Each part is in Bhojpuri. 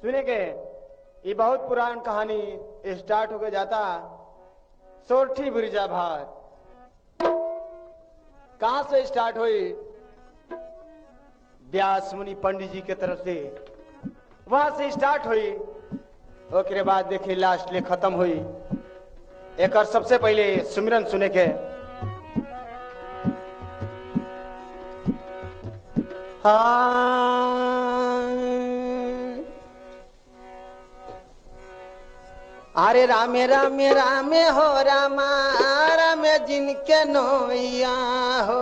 सुने के ये बहुत पुरान कहानी स्टार्ट होके जाता सोरठी बिरजा भार कहां से स्टार्ट हुई व्यास मुनि पंडित जी के तरफ से वहां से स्टार्ट हुई ओकरे बाद देखिए लास्ट ले खत्म हुई एक और सबसे पहले सुमिरन सुने के हाँ अरे रामे रामे रामे हो रामा रामे जिनके नोइया हो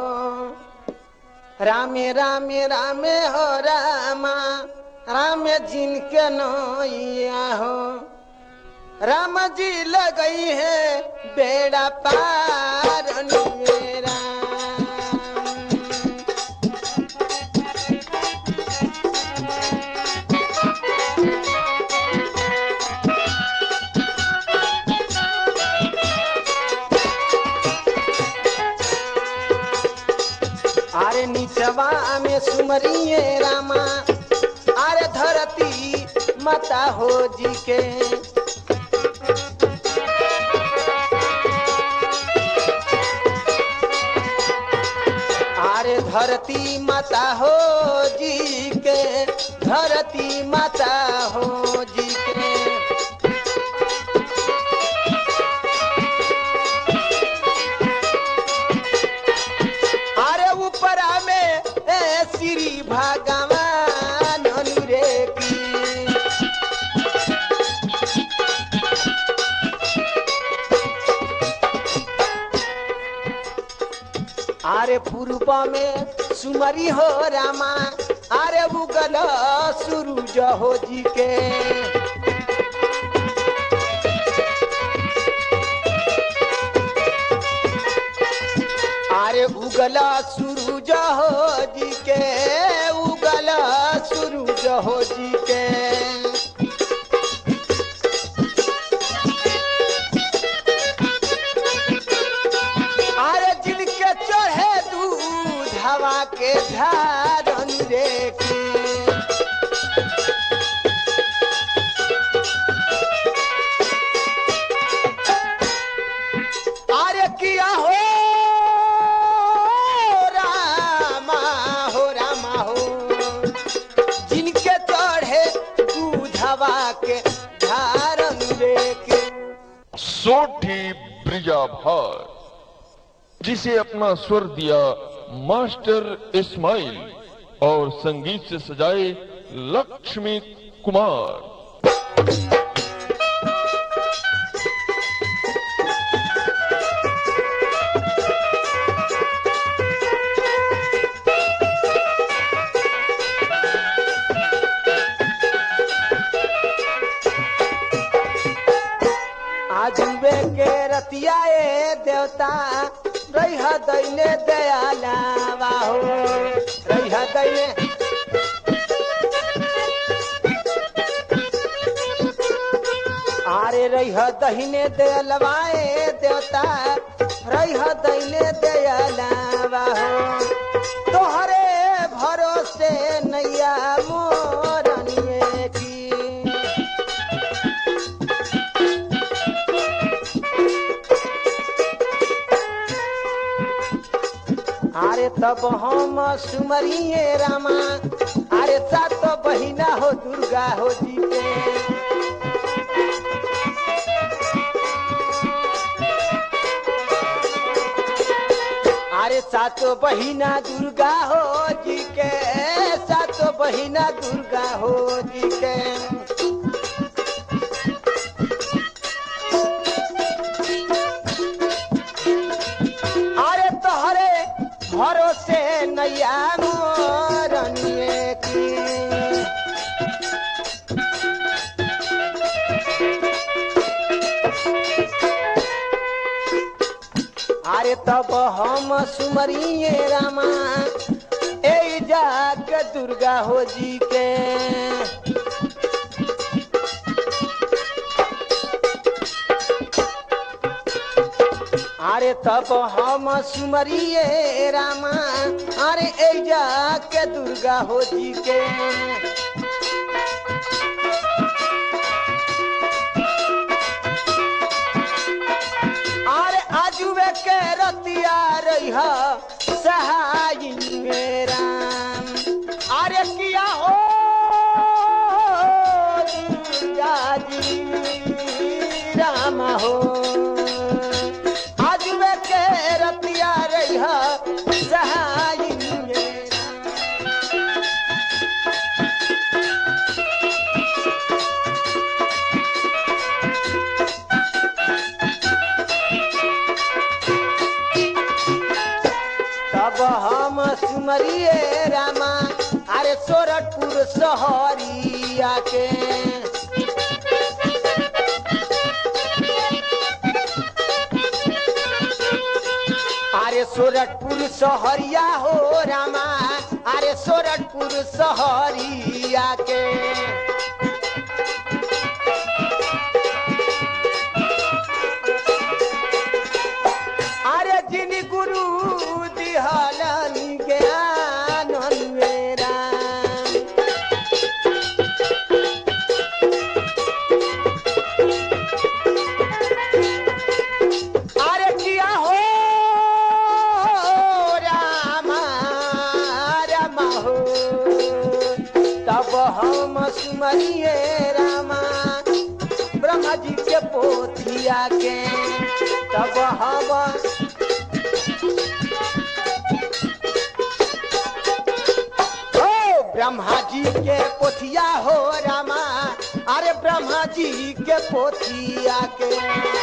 रामे रामे रामे हो रामा रामे जिनके नोइया हो राम जी लगई है बेड़ा पार मेरा अरे नीचवा में सुमरिए रामा अरे धरती माता हो जी के अरे धरती माता हो जी के धरती माता हो जी के अरे ऊपरा में ए श्री भगवान अनुरे की अरे पूर्व में सुमरी हो रामा अरे उगल सूरज हो जी के अरे उगला सूरज हो जी के उगला सूरज हो जी के अरे जिनके चढ़े दूध हवा के धारन देखी अरे किया हो रामा हो रामा हो जिनके चढ़े दूधवा के धारन देखे सोठी ब्रिजाभार जिसे अपना स्वर दिया मास्टर इस्माइल और संगीत से सजाए लक्ष्मी कुमार आजुबे के रतिया ए देवता रह दैने दयाला बाहो रह दैने आरे रह दहिने दयलवाए देवता रह दैने दयाला बाहो तोहरे भरोसे नैया मोरनिए की अरे तब हम सुमरिए रामा अरे सात बहिना हो दुर्गा हो जी के अरे सात बहिना दुर्गा हो जी के सात बहिना दुर्गा हो जी के अरे तोहरे भरोसे नैया मोरनिए की अरे तब हम सुमरिए रामा ए जाके दुर्गा हो जी के अरे तब हम सुमरिए रामा अरे ए जाके दुर्गा हो जी के रतिया रही सहाय राम अरे किया हो दुर्गा जी राम हो आज वे के रतिया रही सहाय राम तब हम सुमरिए रामा अरे सोरठपुर सहरिया के अरे सोरठपुर सहरिया हो रामा अरे सोरठपुर सहरिया के अरे जिन गुरु दिहलन ज्ञान मेरा अरे किया हो रामा रामा हो तब हम सुमरिए रामा ब्रह्मा जी के पोथिया के तब हम ओ ब्रह्मा जी के पोथिया हो रामा अरे ब्रह्मा जी के पोथिया के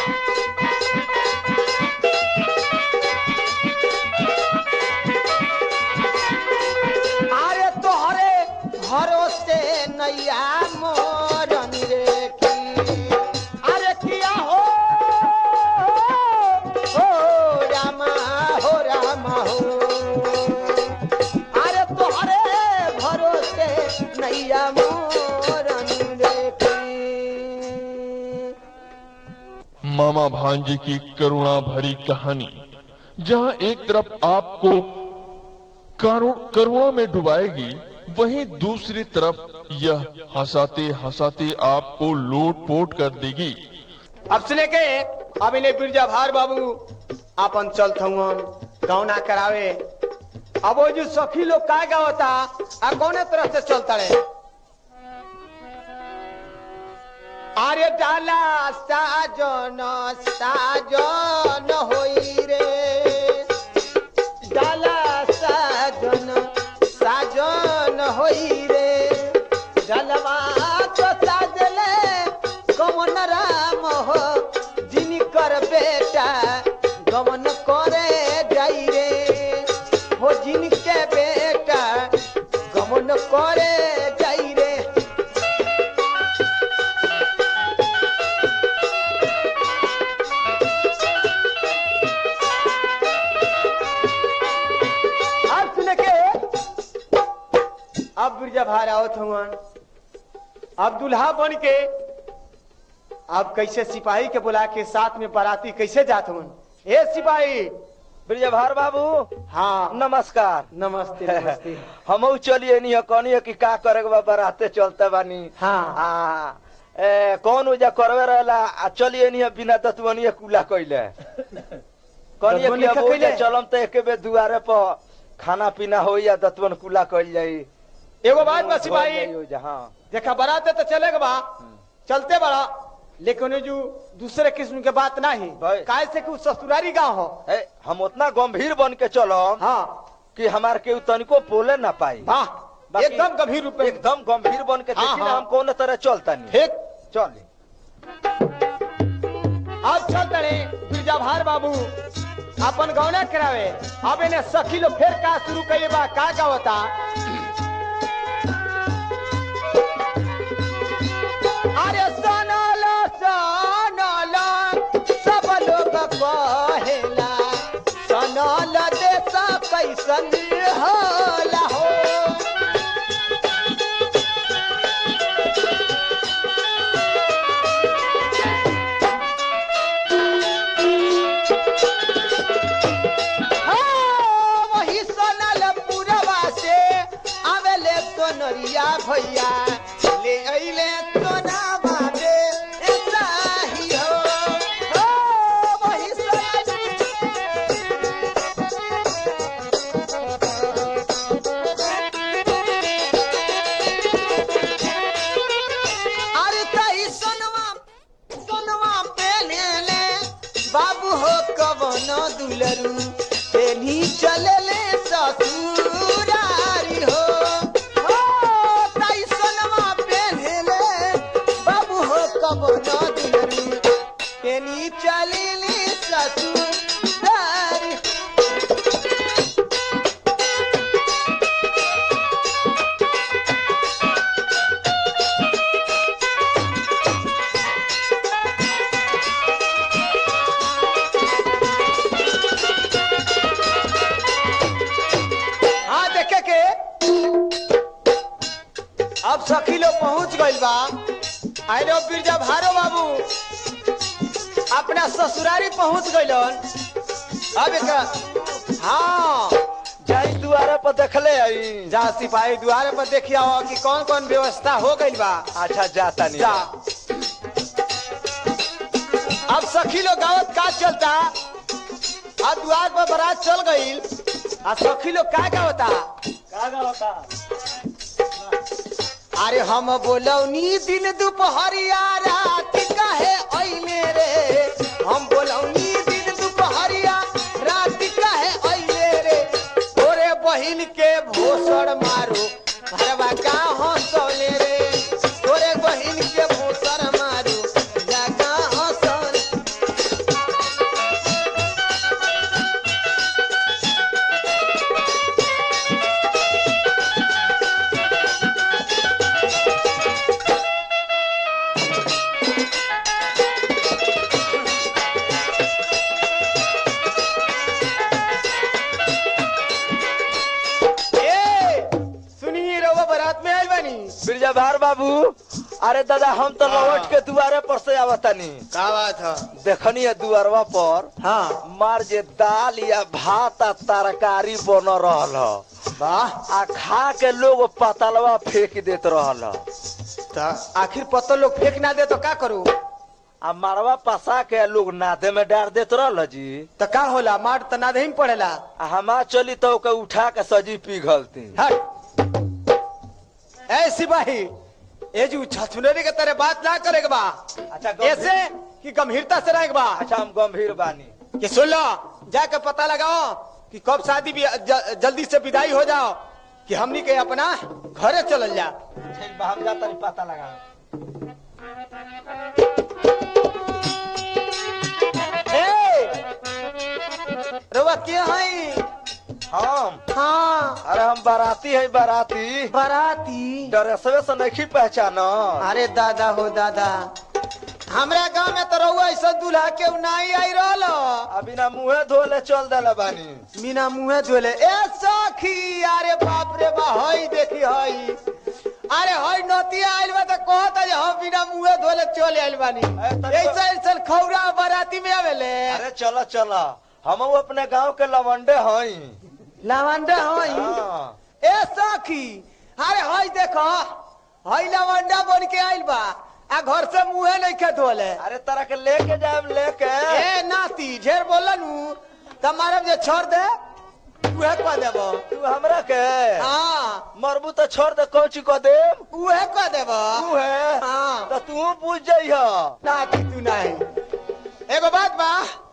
अरे तोहरे भरोसे नैया मोरन रे की अरे किया हो हो रामा हो रामा हो अरे तोहरे भरोसे नैया मोरन रे की मामा भांजे की करुणा भरी कहानी जहां एक तरफ आपको करुण- करुणा में डुबाएगी वहीं दूसरी तरफ यह हंसाते हंसाते आपको लोट पोट कर देगी अब सुने के अब इन्हें बिरजा भार बाबू आपन चलत हुआ गौना करावे अब वो जो सखी लोग का गावता आ कौने तरह से चलता रहे अरे डाला साजन साजन होई रे डाला साजन साजन होई रे डलवा तो साजले कमन राम हो जिनकर बेटा गमन करे जाई रे हो जिनके बेटा गमन करे जाई रे अब सुने के अब बिरजा भार आवत हुवन अब दुल्हा बन के अब कैसे सिपाही के बुला के साथ में बाराती कैसे जात हुवन ए सिपाही ब्रिजभार बाबू हाँ नमस्कार नमस्ते नमस्ते हमहू चलिए नहीं कहनी कि का करे के बा बराते चलते बानी हाँ। आ, ए, कौन उजा करवे रहला आ चलिए नहीं बिना दतवनिया कुला कइले कहनी कि दतवनिया अब ओइजा कइले? चलम त एके बे दुआरे पर खाना पीना हो या दतवन कुला कइल जाई एगो बात बा सिपाही हो जाई ओइजा, हाँ देखा बाराते तो चलेगा बा चलते बड़ा लेकिन ये जो दूसरे किस्म के बात नहीं भाई। काय से कि उ ससुरारी गांव हो ए, हम उतना गंभीर बन के चलम हाँ कि हमार के तनिको बोले ना पाई वाह बाकी- एकदम गंभीर रूप में एकदम गंभीर बन के हाँ, देखी ना हाँ। हम कौन तरह चलता नहीं ठीक चली अब चल तड़े बिरजा भार बाबू अपन गौना करावे अब इन्हें सखी लोग फिर का शुरू करिए बा का का होता अरे सोनल सोनल सब लोग कहेला सोनल देश कैसन होला हो हाँ, वही सोनल पुरवा से आवेले सोनरिया भैया ले अइले सोना बाबे ऐसा ही हो हाँ, वही सोनल दुलरू तेनी चलले ससुरारी हो हो ताई सोनमा पेन्हले बाबू हो कब न दुलरू तेनी चलले ससुरारी हाँ देखे के अब सखी लोग पहुंच गइल बा आइलो बिरजा भारो बाबू अपना ससुरारी पहुंच गइलन अब एक हाँ जाई दुआरे पर देखले आई जा सिपाही द्वारे पर देखिया हो कि कौन कौन व्यवस्था हो गइल बा अच्छा जाता नहीं जा अब सखी लोग गावत का चलता आ द्वार पर बारात चल गइल आ सखी लोग का गावता अरे हम बोलौनी दिन दुपहरिया रात काहे अइले रे हम बोलौनी दिन दुपहरिया रात काहे अइले रे तोरे बहिन के भोसड़ मारो भरवा का हंसौले रे तोरे बहिन के भोसड़ मारो जगा हंसौले ए सुनिए रहुआ बारात में आइल बानी बिरजा भार बाबू अरे दादा हम तो लौट के दुआरे पर से आवतानी का बात है देखनी है दुआरवा पर हाँ मार जे दाल या भात आ तरकारी बन रहल ह वाह आ खा के लोग पतलवा फेंक देत रहल ह तो आखिर पत्तल लोग फेंक ना दे तो का करू आ मारवा पसा के लोग नादे में डाल देत रहल जी तो का होला मार तो ना दही पड़ेला आ हमा चली तो ओके उठा के सजी पिघलती हट ए सिपाही ए जी छछुनरी के तरह बात ना करे के बा अच्छा गंभीर- ऐसे कि गंभीरता से रहे के बा अच्छा हम गंभीर बानी कि सुन लो जाके पता लगाओ कि कब शादी भी ज, जल्दी से विदाई हो जाओ कि हमनी के अपना घरे चलल जा ठीक बा हम जाता पता लगा ए रवा के हई हम हाँ अरे हम बाराती है बाराती बाराती डरेसवे से नहीं पहचानो अरे दादा हो दादा हमरा गांव में तो रहुआ ऐसा दूल्हा के नहीं आई रहल अभी ना मुंहे धोले चल देले बानी बिना मुंहे धोले ए सखी अरे बाप रे बा हई देखी हई अरे हई नतिया आइल बा त कहत है हम बिना मुंहे धोले चले आइल बानी ए, तनी- ऐसा ऐसा खौरा बाराती में आवेले अरे चलो चलो हम अपने गांव के लवंडे हई लवंडा हई हाँ। ए सखी अरे हई देखो हई लवंडा बन के आइल बा आ घर से मुंहे नहीं के धोले अरे तरह के लेके जाए लेके ए नाती ढेर बोलन त मारब जे छोड़ दे उहे कह देबो तू हमरा के हाँ मरबू तो छोड़ दे कौची को दे उहे कह देबो तू है हाँ तो तू पूछ जाइह नाती तू नहीं एगो बात बा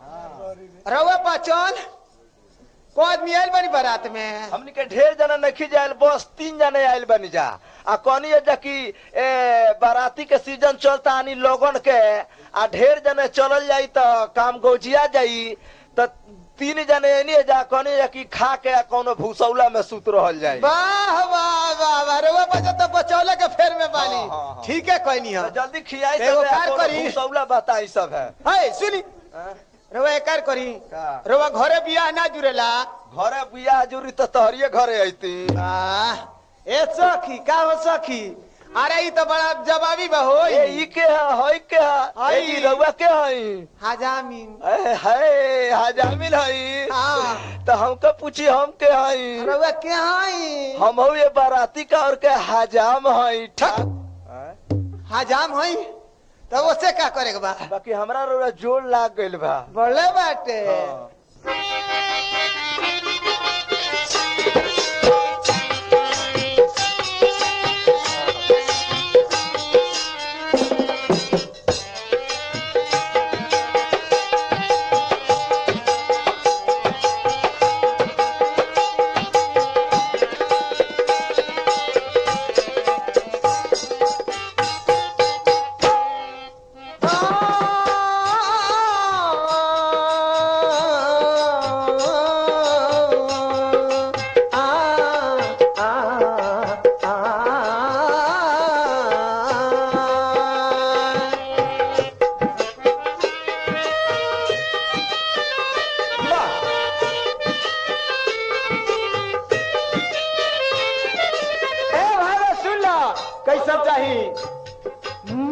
रउआ पाचन को आदमी आइल बनी बारात में हमनी के ढेर जना नहीं जाए बस तीन जने आयल बनी जा आ कहनी है जा कि ए, बाराती के सीजन चलता आनी लोगन के आ ढेर जने चलल जाई तो काम गौजिया जाई तो तीन जने एनी जा कहनी जा कि खा के आ कोनो भूसौला में सुत रहल जाई वाह वाह वाह वाह रउआ बचा तो बचौले के फेर में बानी हाँ, हाँ, हाँ। ठीक है कहनी तो है जल्दी खियाई एगो सब कार करी। भूसौला बताई सब है है सुनी हाँ? रउआ एकार करी का? रउआ घरे बियाह ना जुड़ेला घरे बियाह जुरी तो तोहरिए घरे अइती आह, ए सखी का हो सखी अरे ई तो बड़ा जवाबी बा हो ए ई के है हई के है हई। ए ई रउआ के हई हजामीन ए है हजामिल हई हाँ। तो हमको पूछी हम के हई रउआ के हई हम हऊ ये बाराती का और के हजाम हई ठक। हैं? हजाम हई तो ओसे का करे के बा बाकी हमरा रउआ जोड़ लाग गइल बा बोले बाटे हाँ।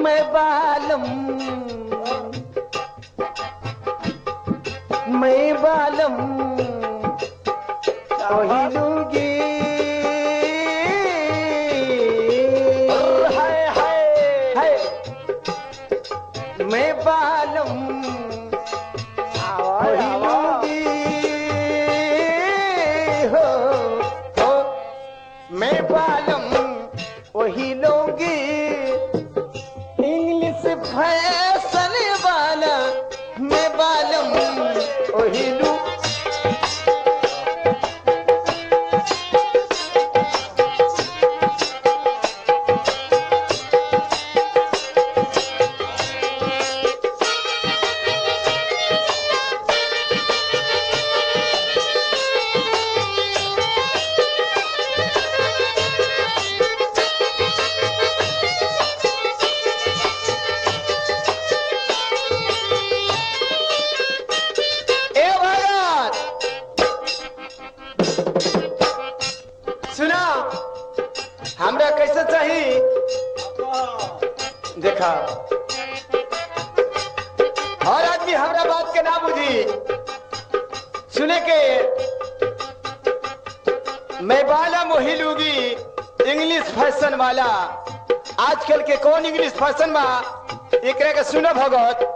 मैं बालम मैं बालम पहिलूंगी हाय हाय है मैं बालम पहिलूंगी हो हो मैं बालम वही लूंगी इंग्लिश फैशन वाला मैं बालम वही लूं ए भगत सुना हमरा कैसे चाहिए देखा और आदमी हमरा बात के ना बुझी सुने के मैं बाला मोही लूगी इंग्लिश फैशन वाला आजकल के कौन इंग्लिश फैशन बा एकरा के सुनो भगत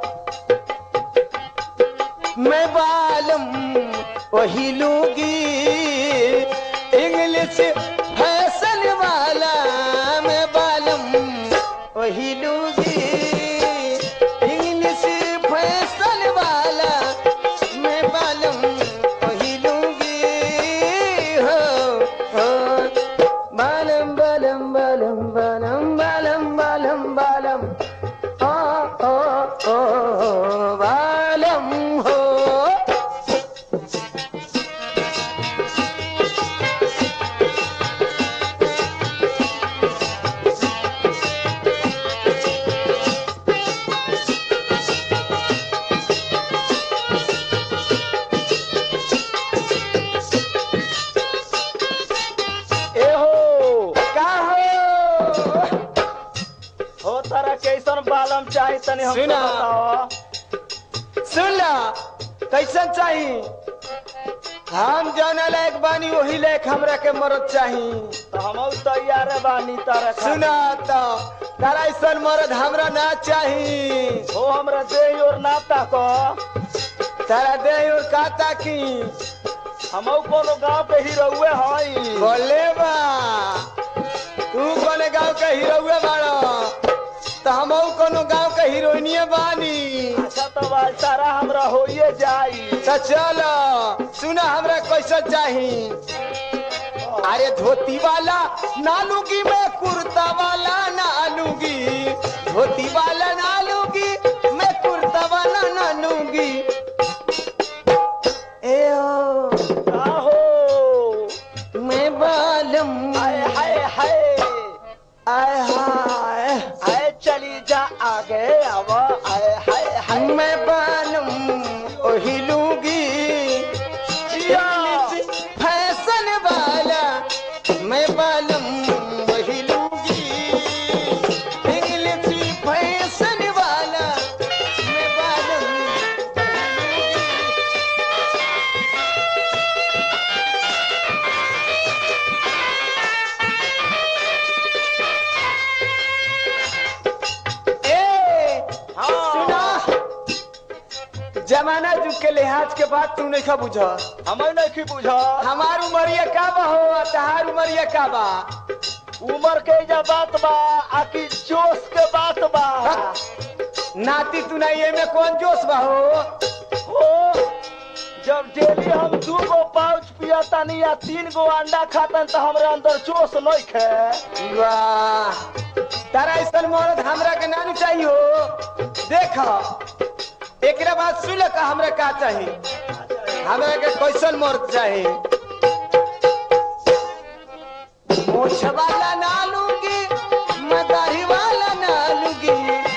मैं बालम वही लूंगी इंग्लिश फैशन वाला मैं बालम वही लूंगी इंग्लिश फैशन वाला मैं बालम वही लूंगी हो हो बालम बालम बालम बालम बालम बालम बालम ओ ओ ओ बालम हो ए हो का हो हो तारा कैसन बालम चाही तनी हमको सुना। बताओ सुन ला कैसन चाही हम जाना लायक बानी वही लायक हमरा के मरद चाही तो हम तैयार बानी तारा खातिर। सुना तो तारा ऐसन मरद हमरा ना चाही हो हमरा देह और नाता को तारा दे और काता की हम कोनो गांव के ही रहुए हई बोले बा तू कोने गांव के हीरोए बाड़ो तो हम कोनो गांव के हीरोइनिए बानी अच्छा तो बाल तारा हमरा होइए जाई तो चलो सुना हमरा कैसा चाही अरे धोती वाला ना लूंगी मैं कुर्ता वाला ना लूंगी धोती वाला ना लूंगी मैं कुर्ता वाला ना लूंगी ए ओ, का हो मैं बालम हाय हाय हाय आय हाय आए चली जा आगे अब आए हाय हाय मैं बालम ओही लूंगी जिया। फैशन वाला मैं बालम वही लूंगी इंग्लिश फैशन वाला मैं बालम वही लूंगी ए हाँ। सुना जमाना जुग के लिहाज के बात तू नहीं बुझ हमें नहीं बुझा हमार उमरिया का बा हो आ तहार उमरिया का बा उमर के जा बात बा आकी जोश के बात बा नाती तू नहीं एमे कौन जोश बा हो हो जब डेली हम दू गो पाउच पिया तानी या तीन गो अंडा खातन तो हमरे अंदर जोश नहीं खे वाह तारा ऐसा मरद हमरा के नानू चाहिए हो देख एकरा बाद सुन का हमरा का चाहिए हमरा के कैसन मर्द चाहिए मोछ वाला ना लूंगी मैं दाढ़ी वाला ना लूंगी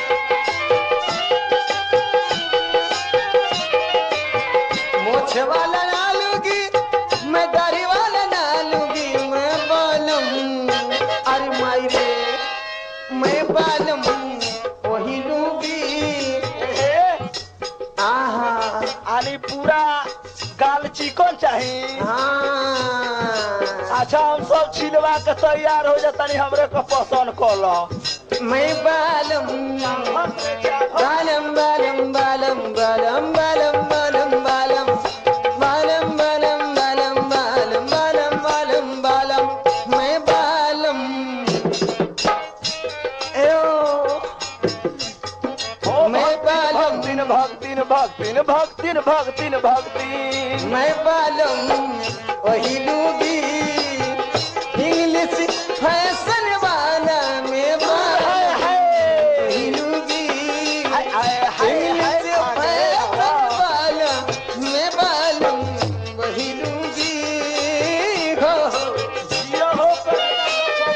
मोछ वाला ना लूंगी मैं दाढ़ी वाला ना लूंगी मैं बालम अरे माई रे मैं बालम पूरा गाल चिकन चाही हाँ अच्छा हम सब छिलवा के तैयार हो जातानी हमरे को पसंद कल मैं बालम बालम बालम बालम बालम बालम बालम बालम बालम बालम बालम बालम बालम बालम बालम मैं बालम एओ मैं बालम भक्तिन भक्तिन भक्तिन भक्तिन भक्तिन भक्तिन मैं बालम वही लूबी इंग्लिश फैशन वाला मैं बालम वही लूबी hi hi hi hi English fashion वाला मैं बालम वही लूबी हो जियो हो करेगा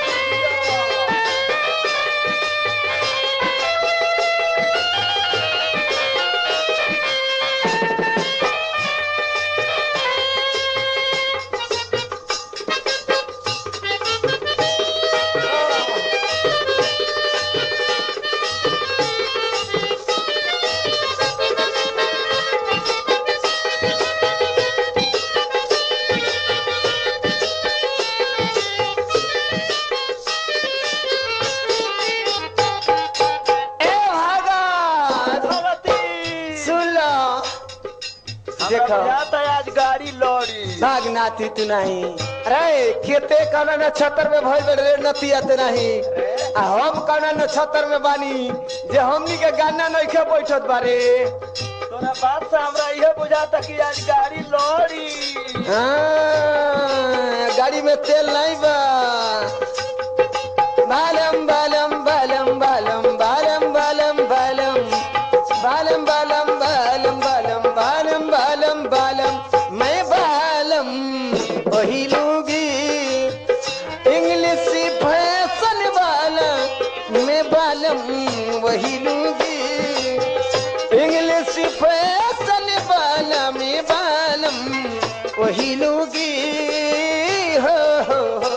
ए भगत भगवती सुन लो देखो देखो जाता है आज गाड़ी लौड़ी भाग नाती तू नहीं अरे खेते कौना नक्षत्र में भइल बे रे नती आते नहीं आ हम कौना नक्षत्र में बानी जे हमनी के गाना नइखे बैठत बारे तोरा बात से हमरा यह बुझाता कि आज गाड़ी लौड़ी हाँ, गाड़ी में तेल नहीं बा बालम बालम बालम बालम बालम बालम बालम बालम बालम बालम बालम बालम बालम बालम मैं बालम वही लूंगी इंग्लिश फैशन वाला मैं बालम वही लूंगी इंग्लिश फैशन वाला मैं बालम वही लूंगी हो हो हो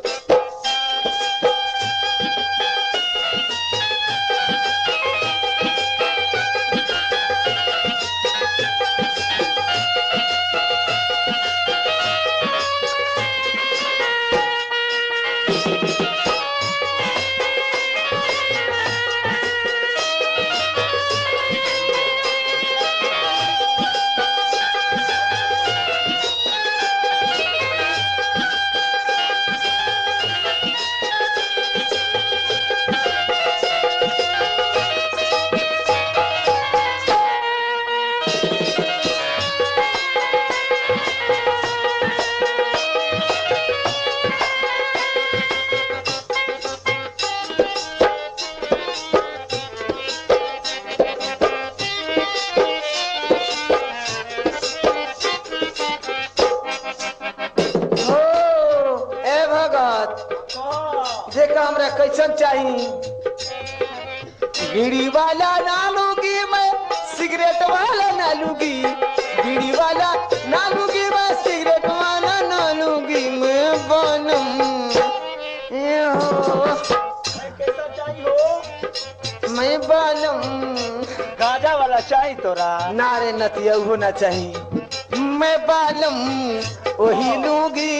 हो ए भगत देखा हमरा कैसन चाही बीड़ी वाला ना लूंगी मैं सिगरेट वाला ना लूंगी बीड़ी वाला ना लूंगी मैं सिगरेट वाला ना लूंगी मैं बनम ए हो कैसा चाहिए हो मैं बनम गांजा वाला चाहिए तोरा नारे नतिया होना चाहिए मैं बालम वही लूंगी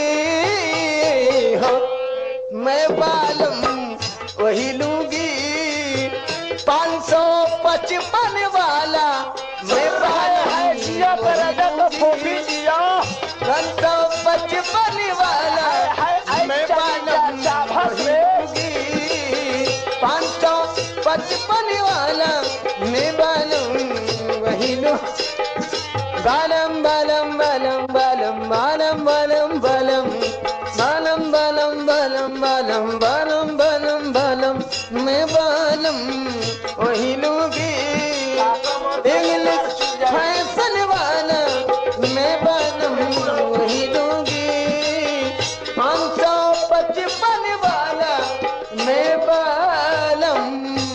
हो मैं बालम वही लूंगी पाँच सौ पचपन वाला मैं हाय हाय जिया करेगा तो फोफी जिया पाँच सौ पचपन वाला हाय हाय मैं बालम शाबाश वही रे लूंगी पाँच सौ पचपन वाला मैं बालम वही लूं बालम बालम बालम बालम बालम बालम बालम बालम बालम बालम बालम बालम बालम बालम मैं बालम वही लूंगी इंग्लिश फैशन वाला मैं बालम वही लूंगी पाँच सौ पचपन वाला मैं बालम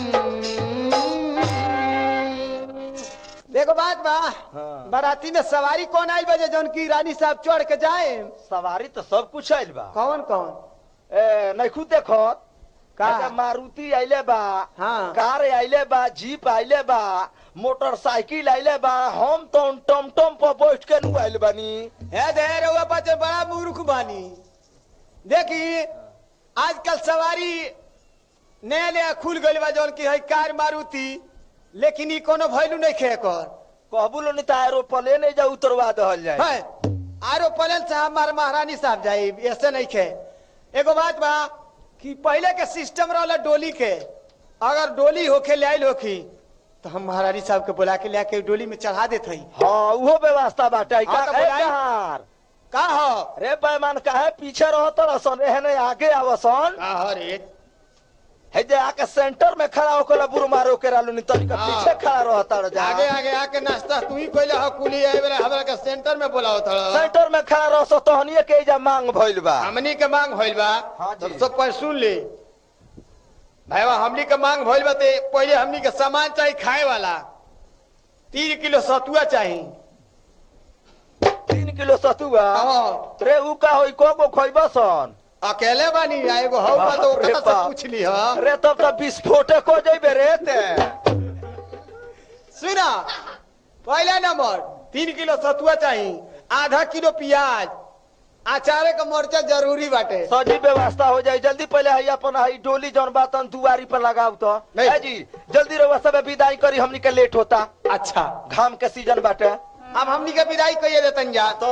देखो बात बा हाँ। बाराती में सवारी कौन आई बजे जौन की रानी साहब चढ़ के जाए सवारी तो सब कुछ आइल बा कौन कौन ए नैखू देखो का? का मारुति आइले बा हाँ। कार आइले बा जीप आइले बा मोटरसाइकिल आइले बा हम तो टमटम पर बैठ के नु आइल बानी है दे रउआ बच्चे बड़ा मूर्ख बानी देखी आजकल सवारी नया नया खुल गइल बा जौन की है कार मारुति लेकिन ई कोनो वैल्यू नहीं खे कर कहबू लो नहीं तो एरोप्लेन नहीं जा उतरवा दहल जाए है आरो पलन साहब हमार महारानी साहब जाई ऐसे नहीं खे एगो बात बा कि पहले के सिस्टम रहला डोली के अगर डोली होके ले आइल होखी तो हम महारानी साहब के बुला के ले आके डोली में चढ़ा देते हई हाँ वो व्यवस्था बाटे हाँ, का तो ए, बुलाई। कहार? का हो रे पैमान काहे पीछे रहत रसन एहने आगे आवसन का हो रे है जे आके सेंटर में खड़ा होकर बुर मारो के रालू नहीं तनिका हाँ। पीछे खड़ा रहता रह जा आगे आगे आके नाश्ता तू ही कोई हो कुली आए बेरा हमरा के सेंटर में बोलाओ था सेंटर में खड़ा रह सो तहनिए के जा मांग भइल बा हमनी के मांग भइल बा हाँ जी। तो सब पर सुन ले भाईवा हमनी के मांग भइल बा ते पहले हमनी के सामान चाहिए खाए वाला तीन किलो सतुआ चाहिए तीन किलो सतुआ हाँ। रे उ का होई को को खोइबा सन अकेले बानी आ एगो हौ बा तो बाप रे ओकरा से बाप। पूछ ली हा रे तब तो विस्फोटे को जइबे रे ते सुना पहला नंबर तीन किलो सतुआ चाहिए आधा किलो प्याज अचारे का मरचा जरूरी बाटे सजी व्यवस्था हो जाए जल्दी पहले है अपन है डोली जौन बातन दुआरी पर लगाव तो नहीं। है जी जल्दी रउआ सब विदाई करी हमनी के लेट होता अच्छा घाम के सीजन बाटे अब हमनी के विदाई कहिए देतन जा तो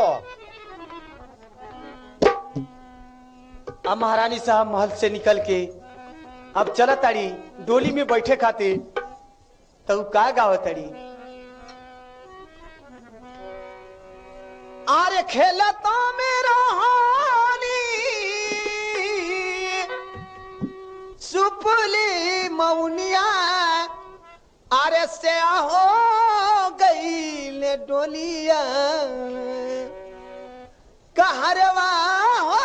अब महारानी साहब महल से निकल के अब चलत ताड़ी डोली में बैठे खातिर तो उ का गावत ताड़ी आरे खेलता में रोहानी सुपली मौनिया आरे से हो गई ले डोलिया कहरवा हो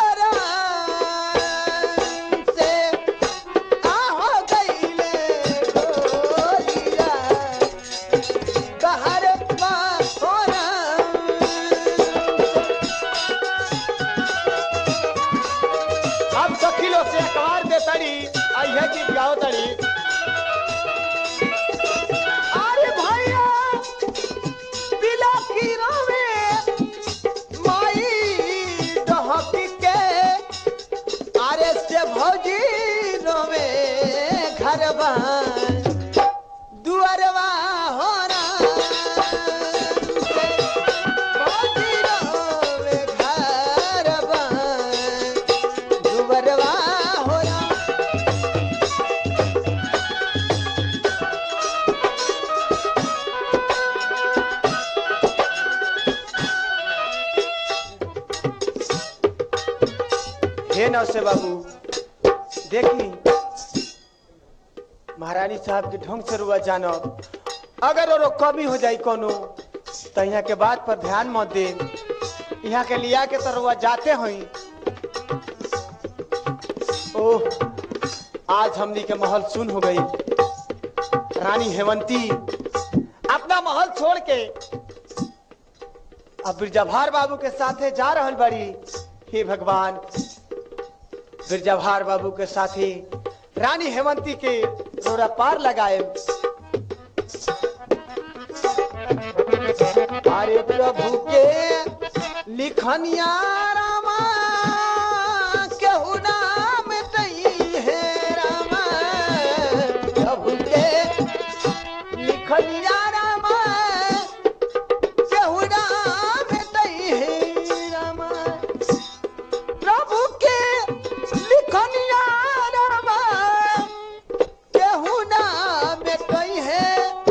राम से आहो गईले डोलिया कहरवा हो राम अब सखिलो से अखबार दे तड़ी अइहे गीत गाओ तड़ी अरे भैया बिला की रवे माई डहकी के आरे से भौजी रोवे घरवा दुअरवा होना भौजी रोवे घरवा दुअरवा होना हे नौसे बाबू देखी महारानी साहब के ढंग से रुआ जानो अगर और कमी हो जाई कोनो तो यहाँ के बात पर ध्यान मत दे यहाँ के लिया के तो रुआ जाते हुई ओह आज हमनी के महल सुन हो गई रानी हेमंती अपना महल छोड़ के अब बिरजाभार बाबू के साथे जा रहल बड़ी हे भगवान बिरजाभार बाबू के साथी रानी हेमंती के रोरा पार लगाए अरे प्रभु के लिखनिया रामा केहू नाम तई है रामा प्रभु के लिखनिया रामा केहू नाम तई है रामा प्रभु के लिखनिया रामा केहू ना बेटई है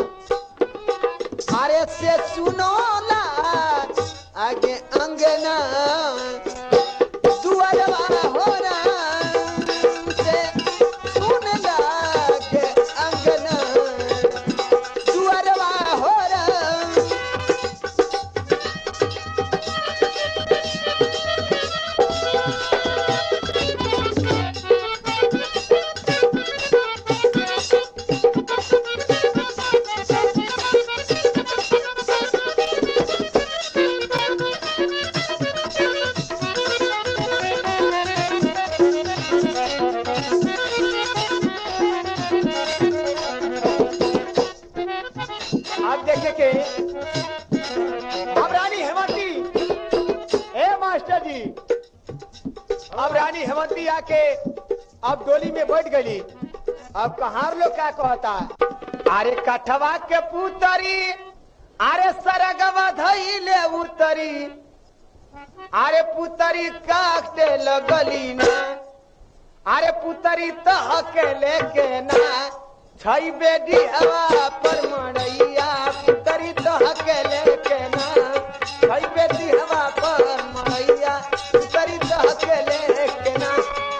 अरे से सुनो ला आगे अंगना दुआरवा हो से सुन लागे अंगना दुआरवा हो देखे के अब रानी हेमंती ए मास्टर जी अब रानी हेमंती आके अब डोली में बैठ गई अब कहार लोग क्या कहता अरे कठवा के पुतरी अरे सरगवा धैले उतरी अरे पुतरी काटे लगली ना अरे पुतरी तह के लेके ना छई बेडी हवा पर मड़ैया पुतरी तह के लेके ना छई बेडी हवा पर मड़ैया पुतरी तह के लेके ना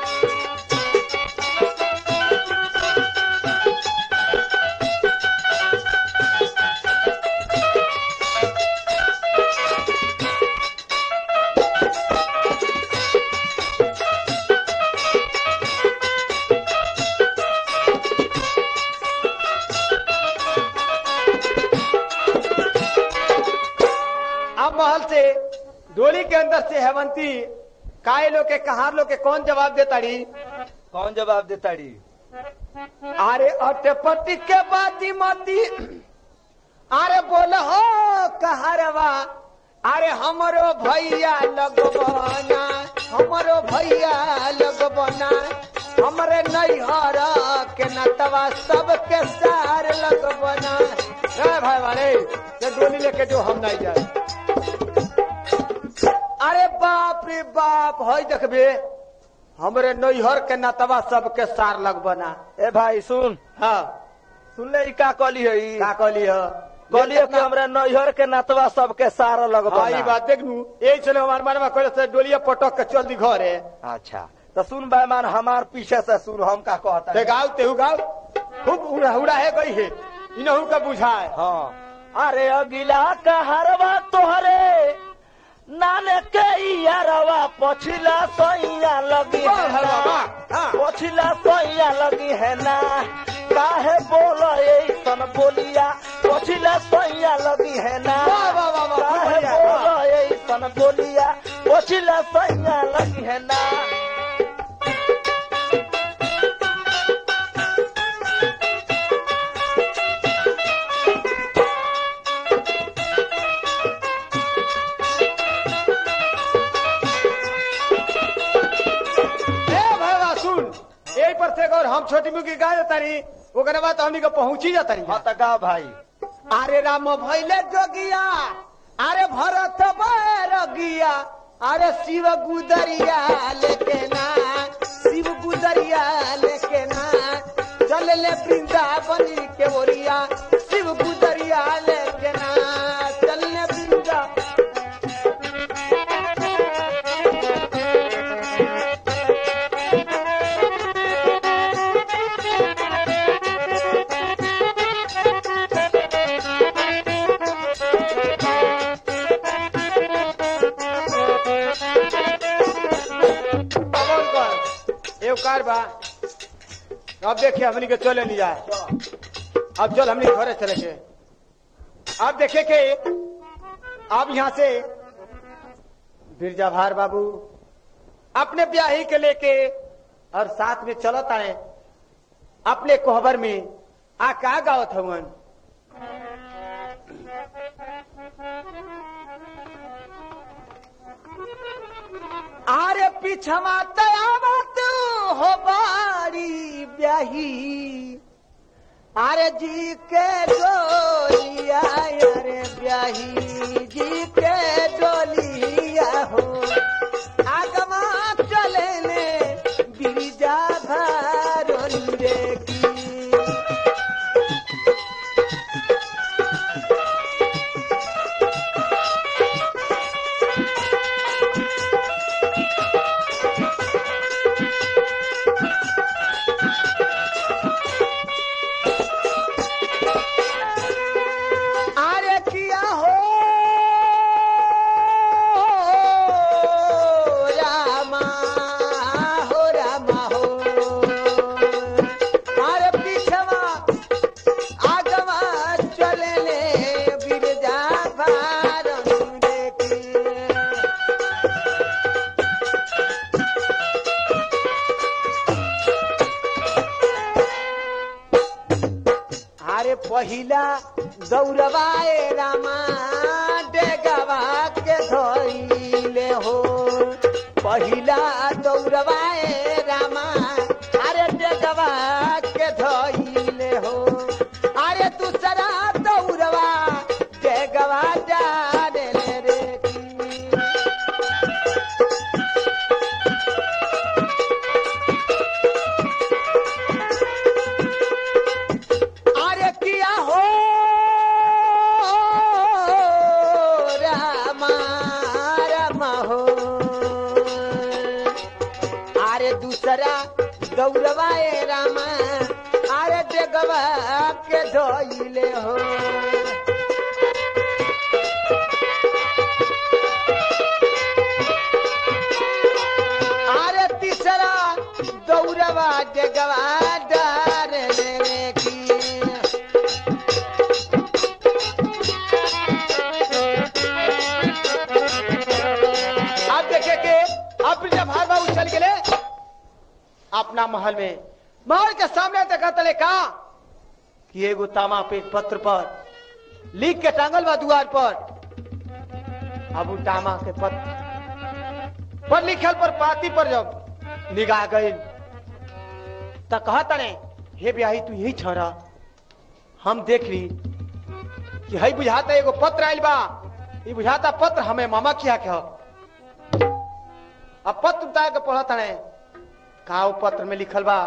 अब महल से डोली के अंदर से हेमंती काय लोग के कहार लोग के कौन जवाब देता रही कौन जवाब देता री अरे अटपटी के बाती मती अरे बोल हो कहरवा अरे हमरो भैया लगबना हमरो भैया लगबना हमरे नैहर के नतवा सबके सार लगबना रे भाई वाले ये डोली लेके जो हम नहीं जाए अरे बाप रे बाप हई देखबे हमरे नैहर के नतवा सबके सार लगबना ए भाई सुन हाँ सुन ले ई का कहली है ई? का कहली ह कहली है कि हमरा नैहर के नतवा सबके सारा लगबा हाँ ई बात देख नू यही चले हमार मनवा कहले से डोलिया पटक के चल दी घरे अच्छा तो सुन बैमान हमार पीछे से सुन हम का कहता ते है गाँव तेहू गाँव खूब उड़ा उड़ा है गई है इनहू का बुझाए हाँ अरे अगिला कहरवा तोहरे नाने के यारवा पछिला सैया लगी वाह, है वाह, ना वाह, हाँ। पछिला सैया लगी है ना काहे बोल ऐसन बोलिया पछिला सैया लगी है ना वाह, वाह, वाह, वाह, काहे बढ़िया, बोल ऐसन बोलिया पछिला सैया लगी है ना ए भैया सुन यही पर से और हम छोटी मुखी गा जाता रही ओकरे बाद हमनी के पहुंची जाता रही हाँ तो गा भाई अरे राम भैले जोगिया अरे भरत बैरगिया अरे शिव गुदरिया लेके ना शिव गुदरिया लेके ना चल ले वृंदावन के ओरिया शिव गुदरिया लेके ना चल ले वृंदा कौन कौन एव कार बा अब देखिए हमनी के चले नहीं जाए अब चल हमनी घरे चले के अब देखे के अब यहाँ से बिरजा भार बाबू अपने ब्याही के लेके और साथ में चलत आए अपने कोहबर में आ का गावत हवन आरे पिछवा तयावत हो बारी ब्याही अरे जी के डोलिया अरे ब्याही जी के डोलिया हो आगमा चले ने गिरिजा भारोली रे की अरे किया हो अरे पहिला दौड़वाए रामा डेगवा के धोइले हो पहिला दौड़वाए रामा अरे डेगवा के धोइले हो अरे दूसरा दौड़वा डेगवा जाने रे की। अरे किया हो रामा रामा हो अरे दूसरा गौरवाए रामा अरे डेगवा के धोइले हो अरे तीसरा दौड़वा डेगवा डार रे की अब देखे के अब जब भाग बाबू चल गए अपना महल में महल के सामने देखा तले का कि एगो तामा पे पत्र पर लिख के टांगल बा दुआर पर अब उ तामा के पत्र पर लिखल पर पाती पर जब निगाह गई त कहा तने हे ब्याही तू यही छोरा हम देख ली कि हई बुझाता एगो पत्र आइल बा ई बुझाता पत्र हमें मामा किया के ह अब पत्र उतार के पढ़त तने का उ पत्र में लिखल बा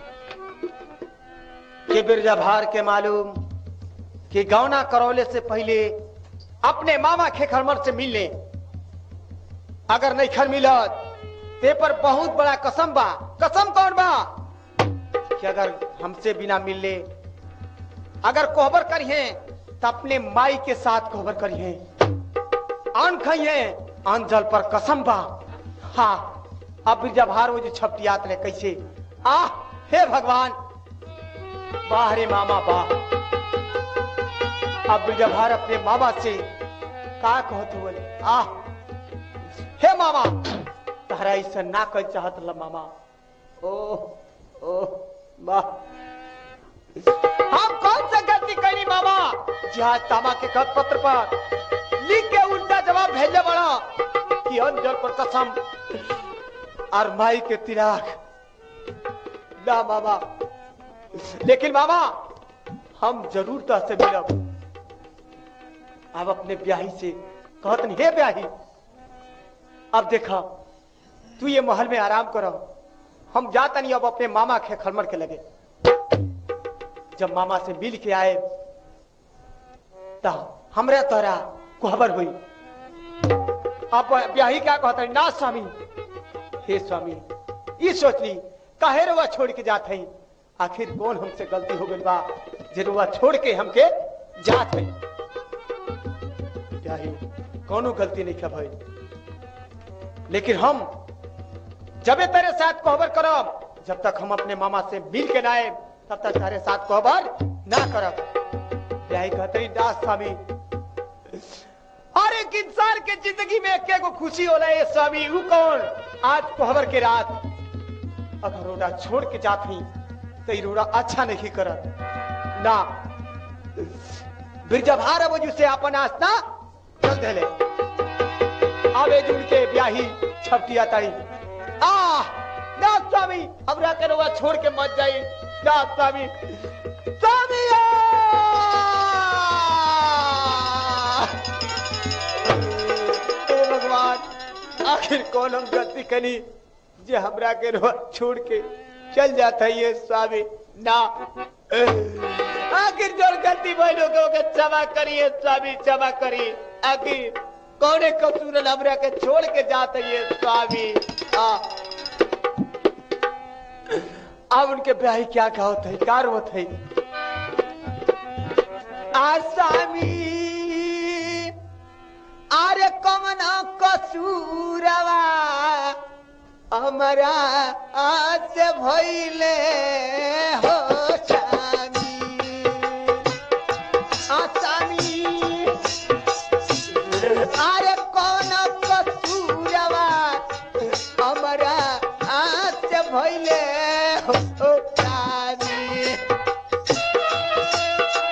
कि बिरजा भार के मालूम कि गौना करौले से पहले अपने मामा खेखरमर से मिल ले अगर नहीं खर मिलत ते पर बहुत बड़ा कसम बा कसम कौन बा कि अगर हमसे बिना मिल ले अगर कोहबर करिए तो अपने माई के साथ कोहबर करिए अन खाइए अन जल पर कसम बा हाँ अब जब हार वो जो छपटियात रहे कैसे आ हे भगवान वाह रे मामा वाह अब जब हार अपने मामा से का कहत बोले आ हे मामा तहरा ऐसा ना कर चाहत ल मामा ओ ओ वाह हम कौन सा गलती करी मामा जहाँ तामा के खत पत्र पर लिख के उल्टा जवाब भेजे बड़ा कि अंजल पर कसम और माई के तिराक ना मामा लेकिन मामा हम जरूर तो से मिलब अब अपने ब्याही से कहत नहीं हे ब्याही अब देखा तू ये महल में आराम करो हम जाता नहीं अब अपने मामा के खलमर के लगे जब मामा से मिल के आए तो हमरे तोरा कोहबर हुई अब ब्याही क्या कहता ना स्वामी हे स्वामी ये सोच ली काहे रुआ छोड़ के जात हई आखिर कौन हमसे गलती हो गई बा जे रुआ छोड़ के हमके जात हई ब्याही कोनो गलती नहीं भाई लेकिन हम जबे तेरे साथ कोहबर करब जब तक हम अपने मामा से मिल के ना आए तब तक तेरे साथ कोहबर ना करब ब्याही कहते दास स्वामी हर एक इंसान के जिंदगी में एक एगो खुशी होला ये स्वामी ऊ कौन आज कोहबर के रात अगर रोड़ा छोड़ के जात ही तो ई रोड़ा अच्छा नहीं करत ना बिरजा भार वजह से अपन आस्था चल देले आवे जुड़ के ब्याही छपटिया ताई आ ना स्वामी हमरा के रोड़ा छोड़ के मत जाई ना स्वामी स्वामी आ! हे भगवान आखिर कौन हम गलती करी जे हमरा के रो छोड़ के चल जाता है ये स्वामी ना आखिर जो गलती बहनों को के क्षमा करिए स्वामी क्षमा करिए आखिर कौने कसूर हमरा के छोड़ के जाते ये स्वामी आ अब उनके ब्याही क्या क्या होता है कार होता है आसामी अरे कमन कसूरवा हमरा आज भइले हो स्वामी आसामी अरे कौन कसूरवा हमरा आज भइले हो स्वामी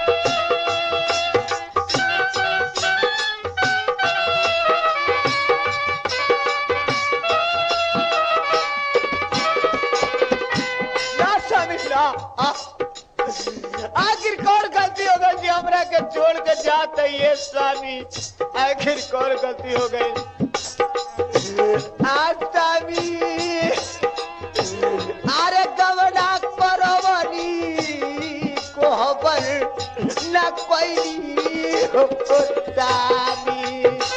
के छोड़ के जाते ये स्वामी आखिर कौन गलती हो गई आज स्वामी अरे गवना परवनी कोहबर न कोई हो स्वामी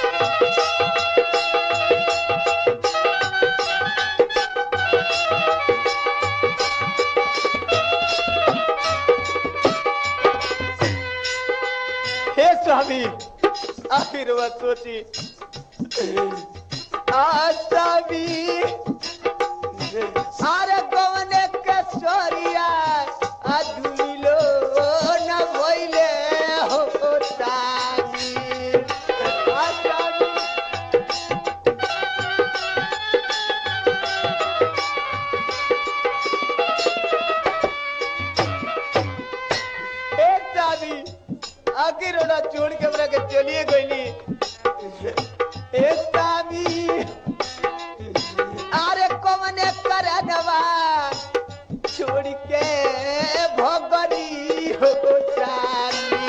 हे स्वामी आखिर वह सोची आसामी अरे गवने के सोरिया अधुलो न भइले हो तानी आसामी एक दादी आखिर ओला छोड़ के हमरा के चलिए गईली ए स्वामी अरे कवने करनवा छोड़ के भगरी हो स्वामी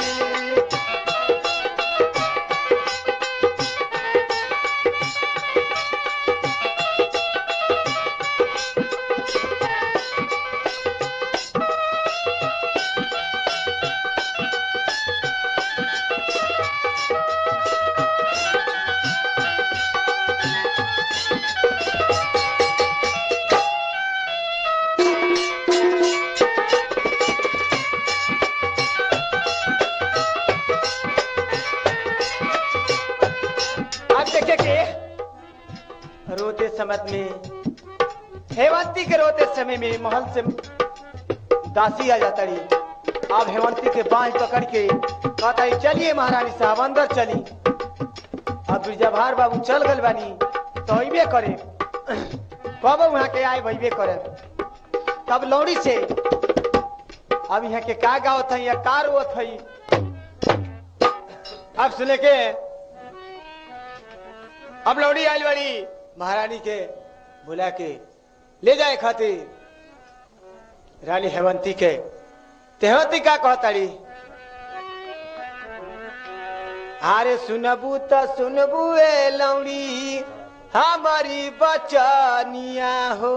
आप देखे के रोते समय में हेमंती के रोते समय में महल से दासी आ जाता रही अब हेमंती के बांह पकड़ के कहता रही चलिए महारानी साहब अंदर चली अब बिरजाभार बाबू चल गल बानी तो अबे करे कब वहाँ के आए भैबे करे तब लौड़ी से अब यहाँ के का गावत है या का रोत है अब सुने के अब लौड़ी आयल बाड़ी महारानी के बुला के ले जाए खातिर रानी हेमंती के तेहवती का कहताड़ी अरे सुनबू त सुनबू ए लौड़ी हमारी बचनिया हो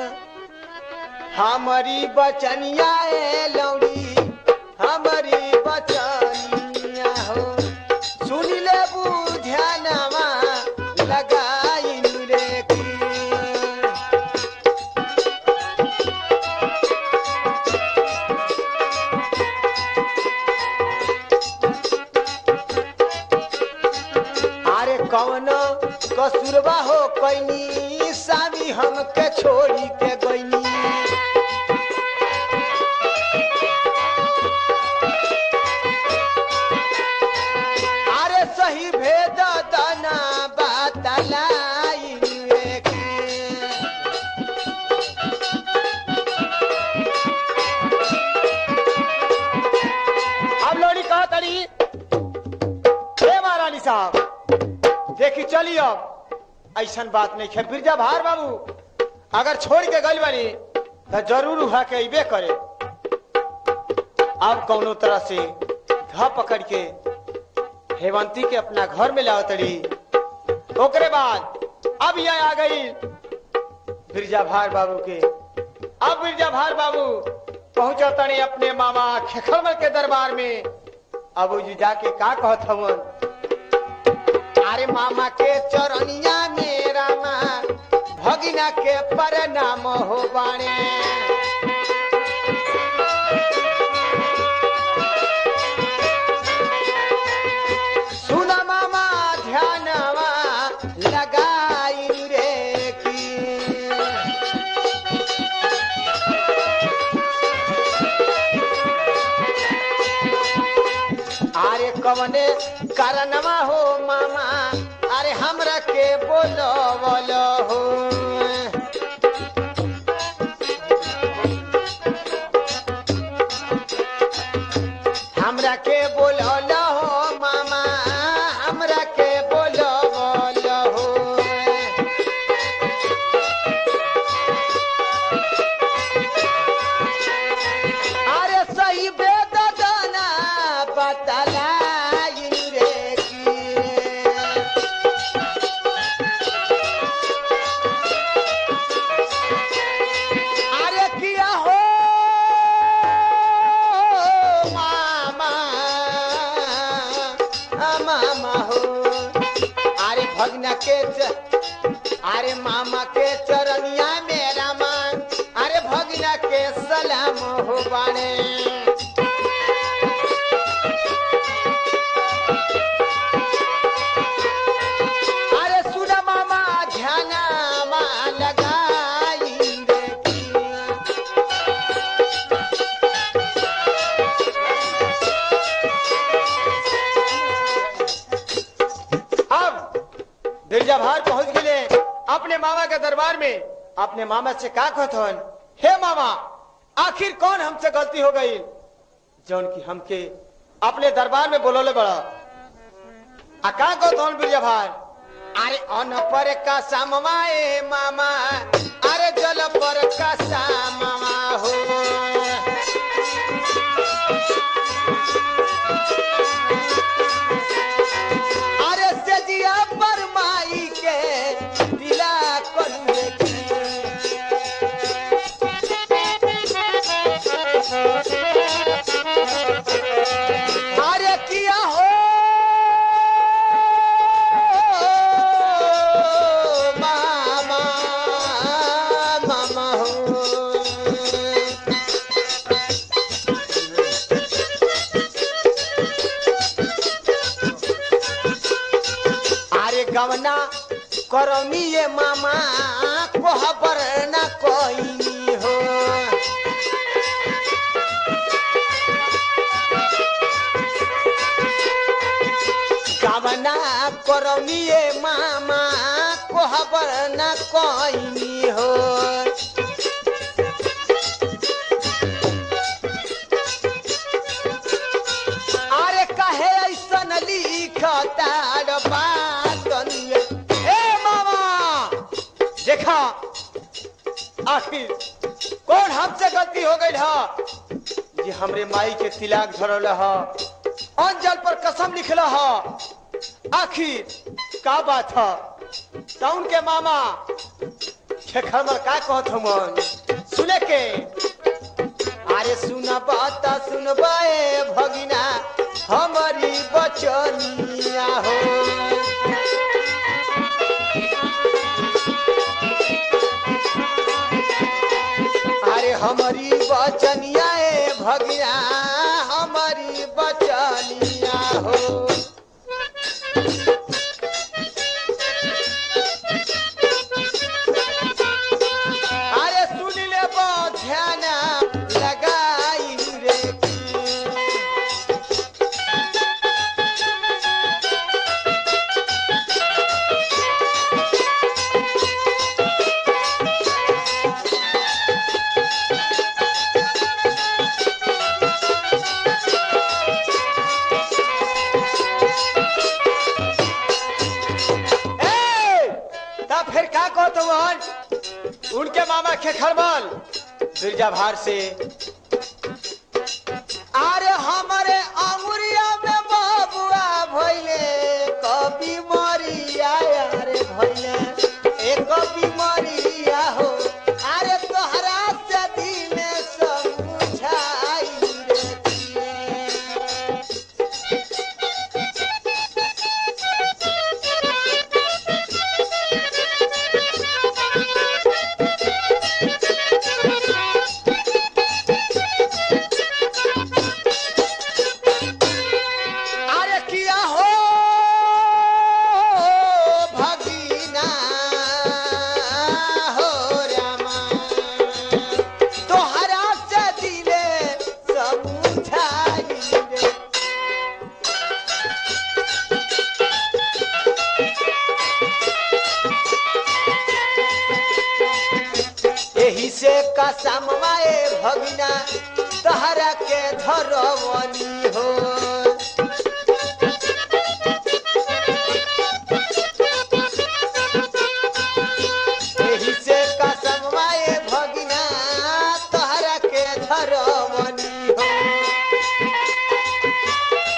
हमारी बचनिया ए लौड़ी हमारी बचनिया हो सुन ले ध्यानमा लगाई रे की अरे कौन कसूरबा हो कैनी सामी हमके छोड़ी के गईनी अरे सही भेद दना बतलाई रे की। अब लोड़ी कहा तड़ी हे महारानी साहब देखी चली अब ऐसन बात नहीं है बिरजा भार बाबू अगर छोड़ के गल बनी तो जरूर उहा के अबे करे अब कौनो तरह से धा पकड़ के हेमंती के अपना घर में लाओ तड़ी ओकरे बाद अब यह आ गई बिरजा भार बाबू के अब बिरजा भार बाबू पहुंचा तनी अपने मामा खेखरमल के दरबार में अब जी जाके का कहत हवन अरे मामा के चरनिया मेरा माँ भगिना के परनाम हो बाणे सुना मामा ध्यानवा लगाई रे की अरे कवने कारणवा हो मामा अरे हमरा के बोलो बोलो हो हमरा के बोलो हो मामा हमरा के बोलो बोलो हो अरे सही बेदना बतलाई रे की अरे किया हो मामा आ मामा हो अरे भगना के च- अरे मामा के चरनिया मेरा मान अरे भगना के सलाम हो बाणे अरे सुना मामा ध्याना मा लगाई रे की। अब बिरजाभार पहुंच गए अपने मामा के दरबार में अपने मामा से का कहथन हे मामा आखिर कौन हमसे गलती हो गई जौन की हमके अपने दरबार में बोलोले बड़ा आ का कहथन बिरजाभार अरे अन पर का सामवाए मामा अरे जल पर का सामवा हो अरे सजिया पर माई के दिला करुए अरे किया हो मामा मामा हो अरे गवना करौनी ये मामा कोहबर न कोई हो गवना करौनी ये मामा कोहबर न कोई हो अरे कहे ऐसन लिखता बातनिया ए मामा देखा आखिर कौन हमसे गलती हो गई है ये हमरे माई के तिलाक धरल है अंजल पर कसम लिखल है आखिर का बात है टाउन के मामा खेखर में का कहत हमन सुने के अरे सुन बात सुन बाए भगिना हमारी बचनिया हो अरे हमारी बचनिया ए भगिना हमारी बचनिया हो अरे सुन ले बो ध्यान लगाई रे की। ए तब फिर का कहत हमन उनके मामा खेखरमल बिरजा भार से अरे हमारे अंगुरिया में बबुआ भइले कभी मरिया अरे भइले ए कभी मरिया हो अरे तोहरा से दिल समझाई रे किए। अरे किया हो भगीना हो रामा तोहरा से दिले समझाई रे एही से कसमवाए भगना तहरा के धरवनी हो एही से कसमवाए भगना तहरा के धरवनी हो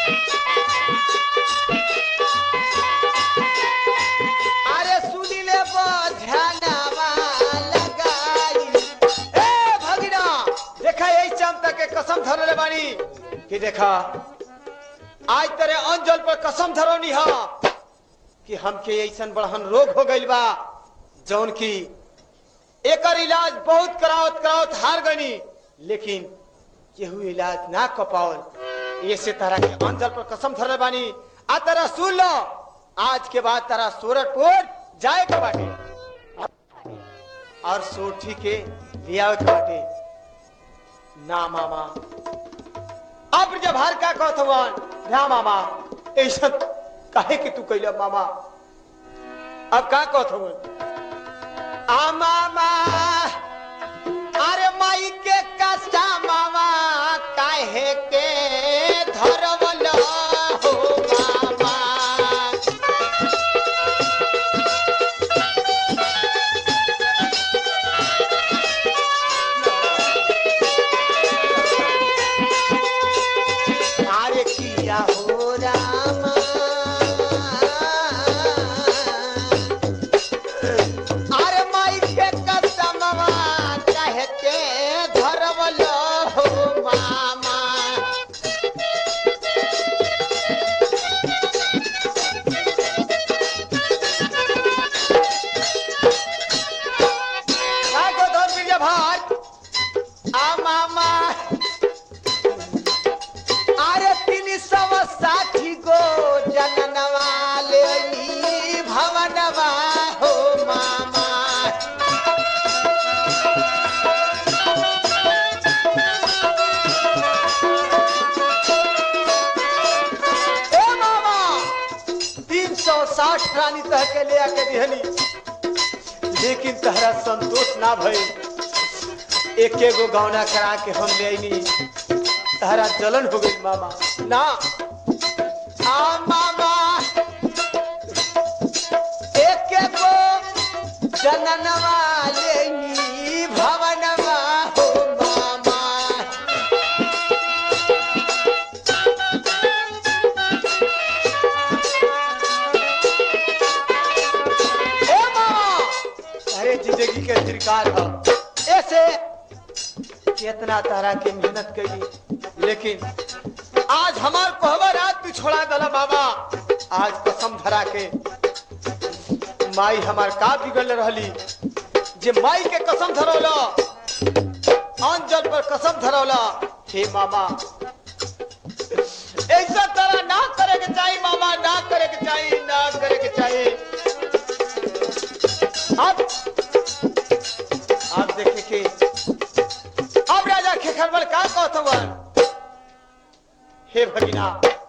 कि देखा आज तेरे अंजल पर कसम धरोनी हा कि हमके ऐसन बड़हन रोग हो गइल बा जौन की एकर इलाज बहुत करावत करावत हार गनी लेकिन केहू इलाज ना क पावल ये से तारा के अंजल पर कसम धरले बानी आ तारा सुन लो आज के बाद तारा सूरजपुर जाए के बाटे और सोठी के लियावे के बाटे ना मामा अब जब हर का कहत हवन ना मामा ऐसा काहे कि तू कैला मामा अब का कहत हवन आ मामा अरे माई के कष्टा मामा काहे के धरवल हो मामा अरे किया हो रामा अरे माई के कसमवा कहे के धरवल हो मामा का को धर बिरजा भार आ मामा अरे तीन सौ साठी गो जननवा ले भवनवा हो मामा ए मामा तीन सौ साठ रानी तह के ले आके दिहनी लेकिन तहरा संतोष ना भई एक एगो गौना करा के हम ले आईनी तारा जलन हो गई मामा ना आ मामा एक गो जननवा ले भवनवा हो मामा ए मामा अरे जिंदगी के सरकार है ऐसे कितना तारा के मेहनत कैली लेकिन आज हमार कहवा रात तू छोड़ा दला बाबा आज कसम धरा के माई हमार का बिगड़ रहली जे माई के कसम धरौला अंजल पर कसम धरौला हे मामा ऐसा तरह ना करे के चाहिए मामा ना करे के चाहिए ना करे के चाहिए अब आप देखे के अब राजा खेखरबल का कहत हवन हे भगिना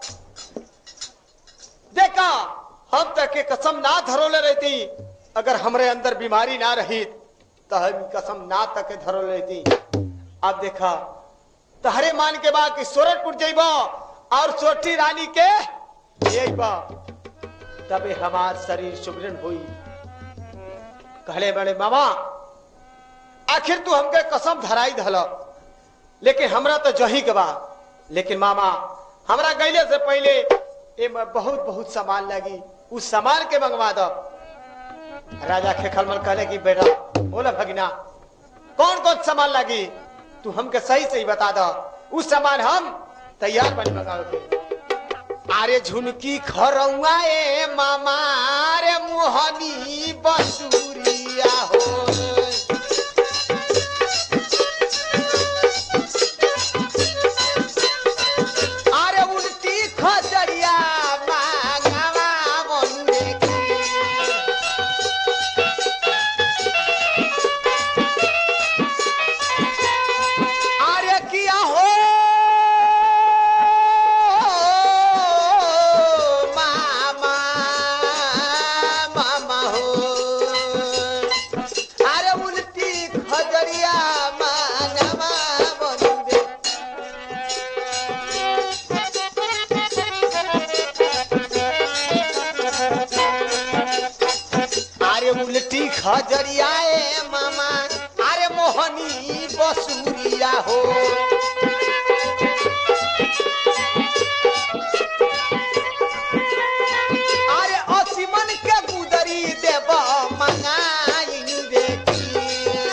देखा हम तक के कसम ना धरोले रहती अगर हमरे अंदर बीमारी ना रही तो हम कसम ना तक के धरोले रहती अब देखा तहरे मान के बाद कि सोरठपुर जइबा और सोठी रानी के जइबा तबे हमार शरीर सुबरन हुई कहले बड़े मामा आखिर तू हमके कसम धराई धल लेकिन हमरा तो जही के बा लेकिन मामा हमरा गईले से पहले ए में बहुत बहुत सामान लगी उस सामान के मंगवा दो राजा खेखलमल कहले कि बेटा बोला भगिना कौन कौन सामान लगी तू हमके सही सही बता दो उस सामान हम तैयार बनी मंगावे के अरे झुनकी खरौआ ए मामा रे मोहनी बसुरिया हो अरे उल्टी खजरिया मांगवा मनुरे की अरे किया हो मामा मामा हो अरे उल्टी खजरिया मानवा बनुरे अरे उल्टी खजरिया ए मामा अरे मोहनी बसुरिया हो अरे असीमन के गुदरी देव मंगाई रे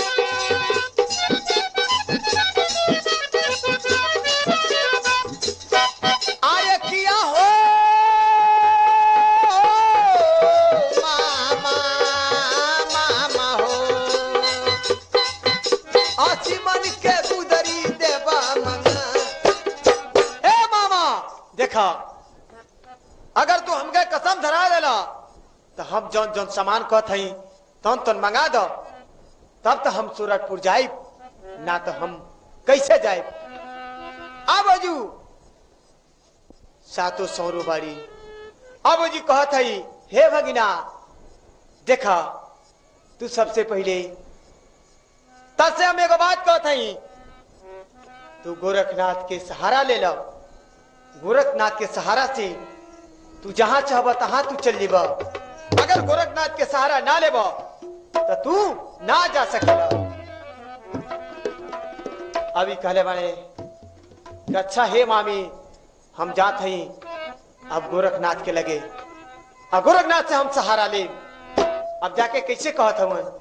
की। अगर तू हमके कसम धरा देला तो हम जौन जौन सामान कहत हई तौन तौन मंगा दो तब तो हम सूरजपुर जाए ना तो हम कैसे जाए अब अजू सातो सौरो बाड़ी अब जी कहत हई हे भगिना देखा तू सबसे पहले तब से हम एगो बात कहत हई तू गोरखनाथ के सहारा ले लो गोरखनाथ के सहारा से तू जहां चाहब तहां तू चल जीब अगर गोरखनाथ के सहारा ना लेब तो तू ना जा सकेला अभी कहले बाड़े कि अच्छा हे मामी हम जात हई अब गोरखनाथ के लगे अब गोरखनाथ से हम सहारा ले अब जाके कैसे कहत हवन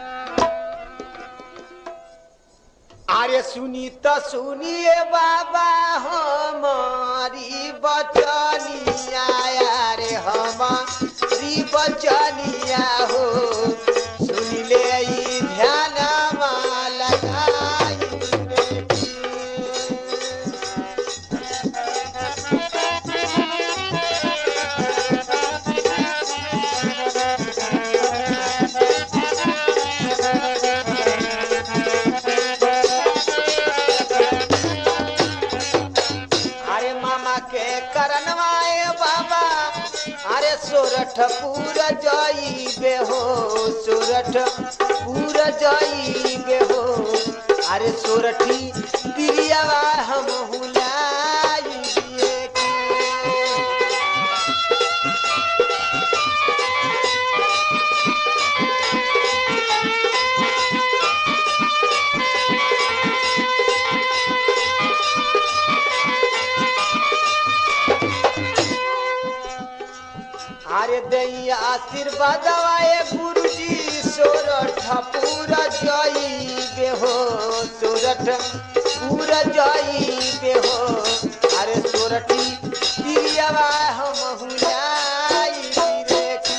अरे सुनी तो सुनिए बाबा हमारी बचनिया रे हमारी बचनिया हो सुन ले ई ध्यान लगाई रे अरे मामा के करनवाए बाबा अरे सोरठ पूरा जाइबे हो सोरठ पूरा जाइबे हो अरे सोरठी दिरियावा हम हुलाइए के अरे दैया आशीर्वाद आए गुरुजी सोरठ पूरा जाइबे हो सोरठ पूरा जाइबे हो अरे सोरठी दिरियावा हम हुलाई रे की।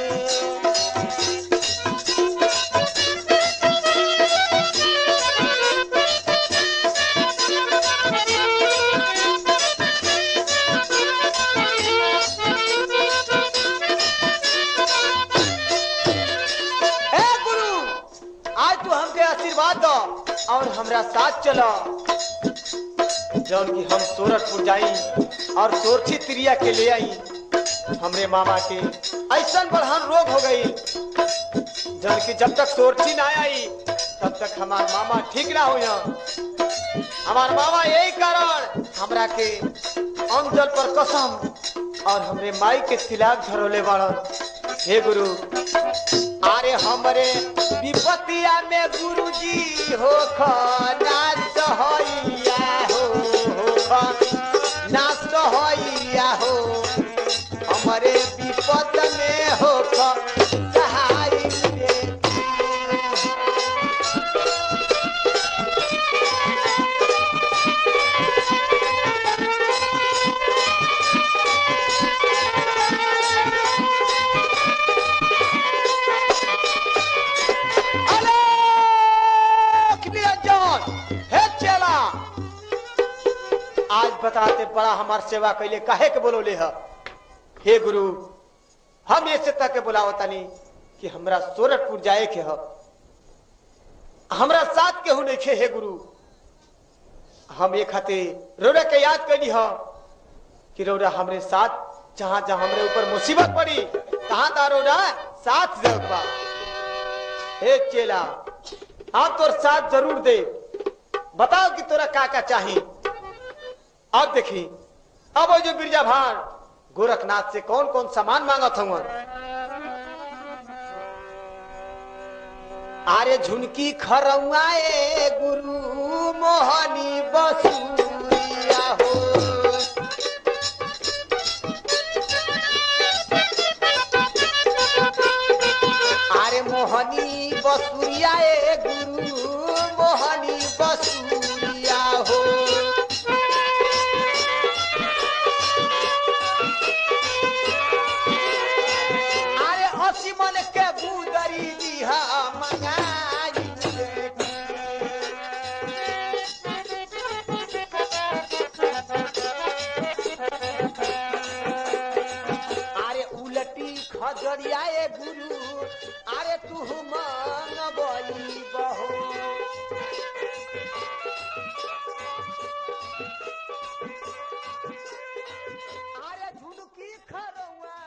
हे गुरु आज तू हमके आशीर्वाद दो और हमरा साथ चलो जौन की हम सोरठपुर जाई और सोरठी त्रिया के ले आई हमरे मामा के ऐसा बढ़ान रोग हो गई जौन की जब तक सोरठी ना आई तब तक हमार मामा ठीक ना हुई हमार मामा यही कारण हमरा के अंजल पर कसम और हमरे माई के तिलाक धरोले बाड़न हे गुरु अरे हमरे विपतिया में गुरुजी हो नाच होइया हो हो नाच होइया हो हमरे विपत में हो सहाय रे। अलोक निरंजन हे चेला आज बताते बड़ा हमार सेवा कैले काहे के बोलोले ह हे गुरु हम ऐसे तक के बुलावतानी कि हमरा सोरठपुर जाए के ह हमरा साथ केहू नहीं खे हे गुरु हम एक हाथे रौरा के याद कैली ह कि रौरा हमरे साथ जहां जहां हमरे ऊपर मुसीबत पड़ी तहां ता रौरा साथ जरूर बा हे चेला हम तोर साथ जरूर दे बताओ कि तोरा का का चाही अब देखी अब वो जो बिरजा भान गोरखनाथ से कौन कौन सामान मांगत हूँ अरे झुनकी खरौआए गुरु मोहनी बसुरिया हो अरे मोहनी बसुरिया ए गुरु मोहनी बसुरिया हो अरे अस्सी मन के बुदरी दिहा मंगाई हजरिया ए गुरु अरे तू मंगबई बहो अरे झुनकी खरौआ